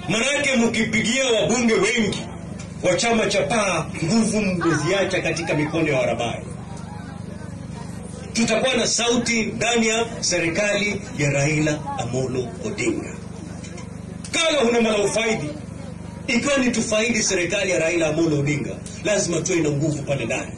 Manake mkipigia wabunge wengi wa chama cha Paa, nguvu mmeziacha katika mikono ya Warabai. Tutakuwa na sauti ndani ya serikali ya Raila Amolo Odinga. Kama huna mala ufaidi, ikiwa ni tufaidi serikali ya Raila Amolo Odinga, lazima tuwe na nguvu pale ndani.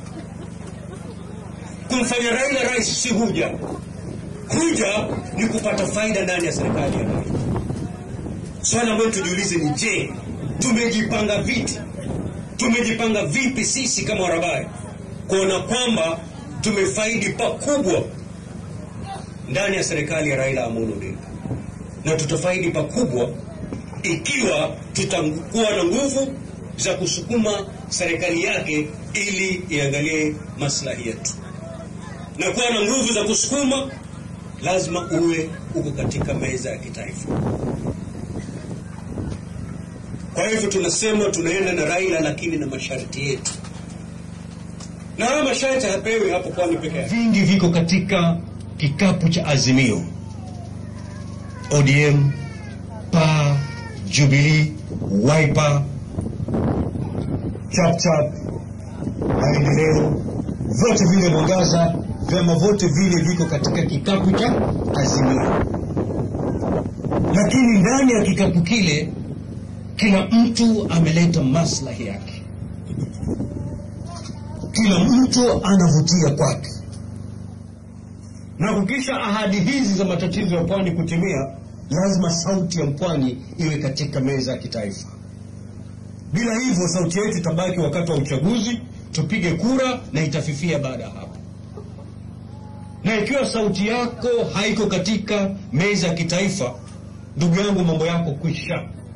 Kumfanya Raila rais si huja, huja ni kupata faida ndani ya serikali ya Raila. Swali ambalo tujiulize ni je, tumejipanga vipi? Tumejipanga vipi sisi kama Warabai kuona kwamba tumefaidi pakubwa ndani ya serikali ya Raila Amolo Odinga, na tutafaidi pakubwa ikiwa tutakuwa na nguvu za kusukuma serikali yake ili iangalie maslahi yetu, na kuwa na nguvu za kusukuma, lazima uwe uko katika meza ya kitaifa. Kwa hivyo tunasema tunaenda na Raila, lakini na masharti yetu, na haya masharti hapewi hapo Pwani peke yake. Vingi viko katika kikapu cha Azimio, ODM, PA, Jubilee, Wiper, Chapchap, Maendeleo, vyote vile Mwangaza, vyama vyote vile viko katika kikapu cha Azimio, lakini ndani ya kikapu kile kila mtu ameleta maslahi yake, kila mtu anavutia kwake, na kukisha ahadi hizi za matatizo ya pwani kutimia, lazima sauti ya mpwani iwe katika meza ya kitaifa. Bila hivyo, sauti yetu itabaki wakati wa uchaguzi, tupige kura na itafifia baada ya hapo. Na ikiwa sauti yako haiko katika meza ya kitaifa, ndugu yangu, mambo yako kwisha